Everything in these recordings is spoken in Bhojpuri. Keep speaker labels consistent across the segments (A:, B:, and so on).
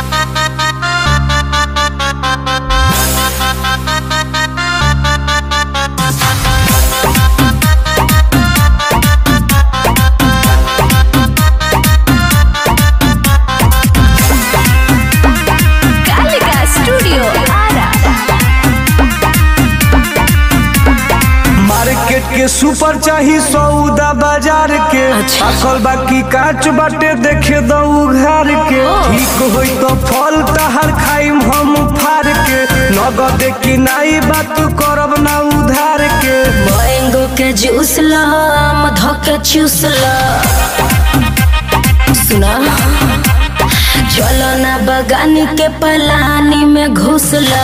A: कालिका स्टूडियो आरा
B: मार्केट के सुपर चाही सौदा बाजार के
A: अच्छा।
B: अकल बाकी काच बाटे देखे दऊ घर के ठीक होई तो फल तहर खाइम हम फार के नगद की नाई बात करब ना उधार के
A: मैंगो के जूस ला मधो के चूस ला सुना चलो ना बगानी के पलानी में घुस ला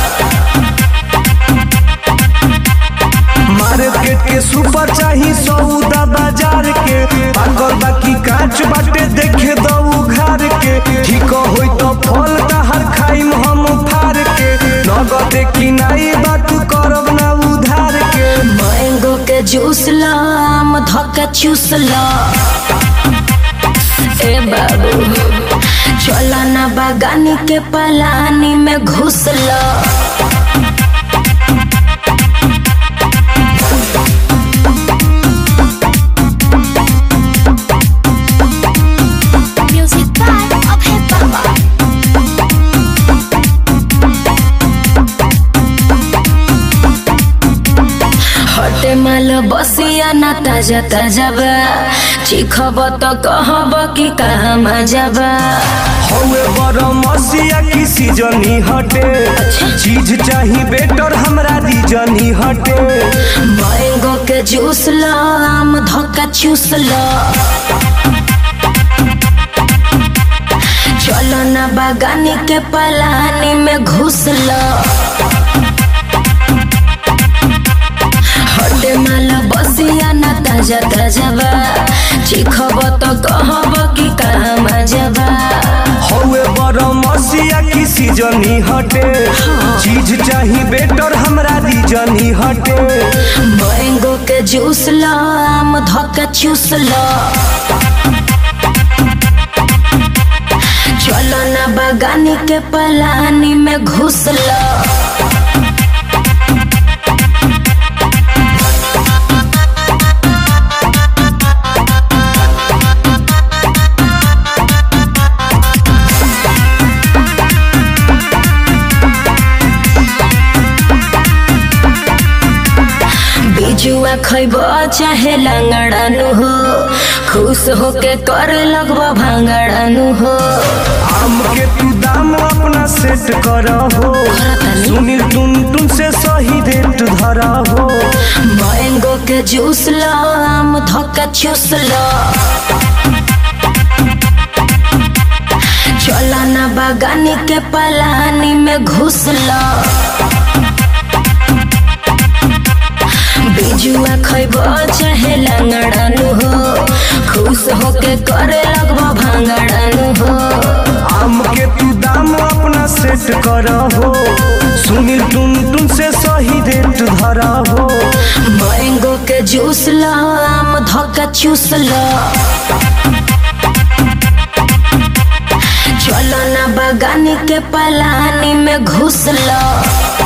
B: मार्केट के सुपर चाही सौदा बाजार के अकल बाकी काच बाटे देखे दऊ घर के ठीक होई तो फल तहर खाइम हम फार के नगद की नाई बात करब ना उधार के
A: मैंगो के जूस ला मधो के चूस ला ए बाबू चलो ना बगानी के पलानी में घुस ला Music by Abhay Baba. हटे माल बसिया ना ताजा ताजा बा चिखब त कहब कि कहाँ मजा बा
B: हौवे बड़ मसिया की सीजनी हटे चीज चाही बेटर हमरा दीजनी हटे
A: मैंगो के जूस ला आम धक्का चूस ला चलो ना बागानी के पलानी में घुस ला हटे माल बसिया ना ताजा ताजा बा चिखब त कहब कि कहाँ मजा बा
B: हौवे बड़ मसिया की सीजनी हटे चीज चाही बेटर हमरा दीजनी हटे
A: मैंगो के जूस ला आम धक्का चूस ला चलो ना बागानी के पलानी में घुस ला बिजुआ खैब चाहे लंगड़ानु हो खुश होके करे लगब भांगड़ानु हो
B: आम के तू दाम अपना सेट कर हो सुनील टुन टुन से सही रेट धरा हो
A: मैंगो के जूस ला आम धक्का चूस ला चलो ना बागानी के पलानी में घुस ला बिजुआ खैब चाहे लंगड़ानु हो खुश होके करे लगब भांगड़ानु हो
B: आम के तू दाम अपना सेट कर हो सुनील टुन टुन से सही रेट धरा हो
A: मैंगो के जूस ला आम धक्का चूस ला चलो ना बागानी के पलानी में घुस ला